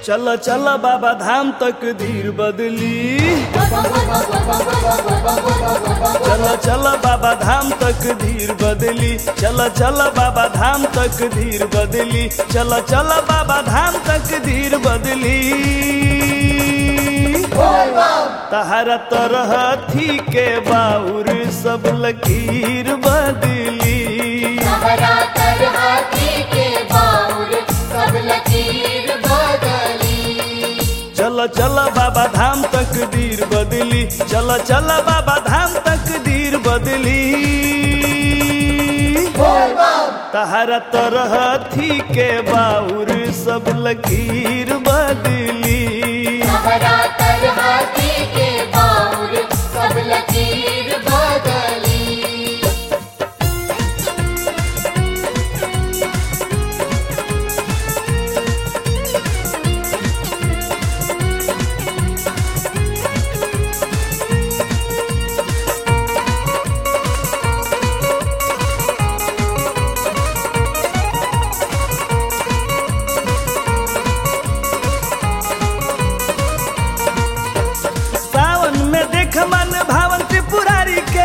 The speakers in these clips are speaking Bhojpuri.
चल चल बाबा धाम तक धीर बदली चल चल बाबा धाम तक धीर बदली चल चल बाबा धाम तक धीर बदली चल चल बाबा धाम तक धीर बदली तहरा तरह थी के बाउर सब लकीर बदली हरा कर हाथी के बाउर सब लकीर बदली चल चल बाबा धाम तक धीर बदली चल चल बाबा धाम तक धीर बदली तहरा तरह थी के बाउर सब लकीर बदली हरा कर हाथी के बाउर सब लकीर बदली सावन में देख मन भावन त्रिपुरारी के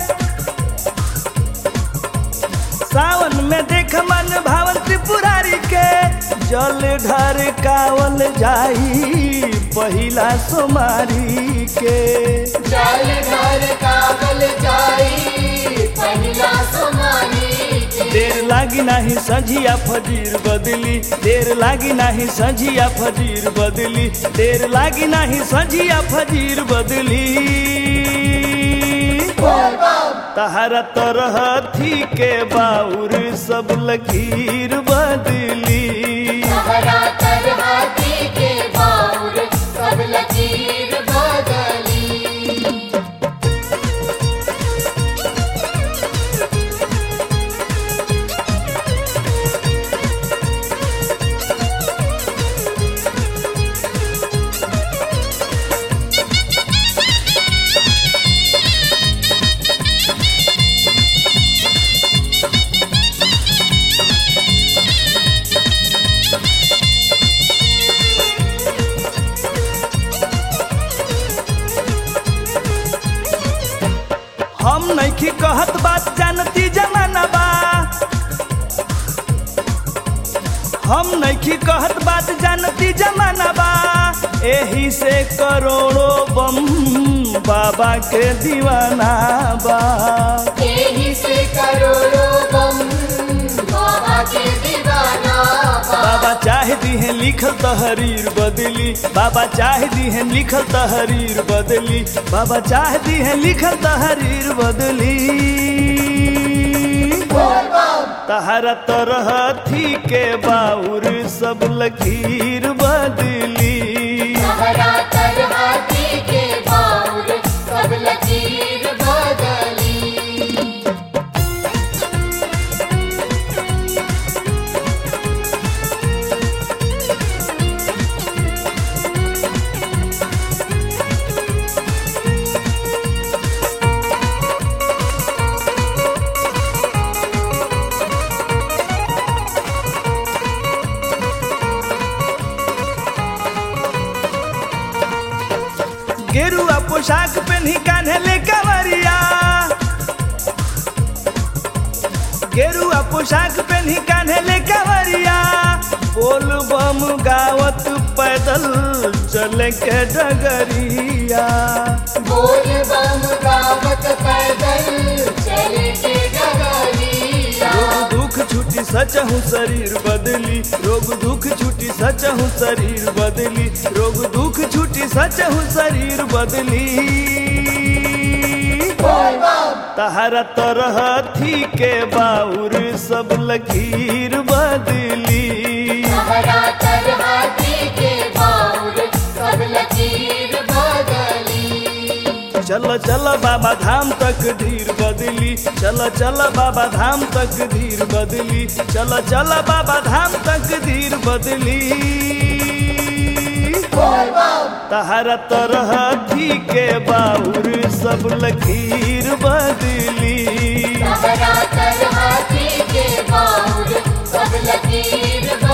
सावन में देख मन भावन त्रिपुरारी के जल ढर कावल जाई पहिला सोमारी के जल घर कागल जाई पहिला सोमारी के देर लागी नाही सझिया फजीर बदली देर लागी नाही सझिया फजीर बदली देर लागी नाही सझिया फजीर बदली तहरा तरह थी के बाउर सब लकीर बदली हरा कर हाथी के बाउर सब लकीर बदली हम नैखी कहत बात जानती जमाना बा हम नैखी कहत बात जानती जमाना बा एही से करोड़ों बम बाबा के दीवाना बा यही से करोड़ों बम बाबा के दीवाना बा। बाबा चाह दी है लिखल तहरीर बदली बाबा चाह दी है लिखल तहरीर बदली बाबा चाह दी है लिखल तहरीर बदली तहरा तरह थी के बाउर सब लकीर बदली हरा कर हाथी के बाउर सब लकीर बदली गेरुआ पोशाक पहनी कान्हे ले कवरिया गेरुआ पोशाक पहनी कान्हे ले कवरिया बोल बम गावत पैदल चले के डगरिया बोल बम गावत पैदल चले के डगरिया रोग दुख छुटी सच हूँ शरीर बदली रोग दुख छुटी सच हूँ शरीर बदली रोग दुख छुटी सच हूँ शरीर बदली तहरा तरह थी के बाउर सब लकीर बदली हरा कर हाथी के बाउर सब लकीर बदली चल चल बाबा धाम तक धीर बदली चल चल बाबा धाम तक धीर बदली चल चल बाबा धाम तक धीर बदली तहरा तरह थी के बाउर सब लकीर बदली हरा कर हाथी के बाउर सब लकीर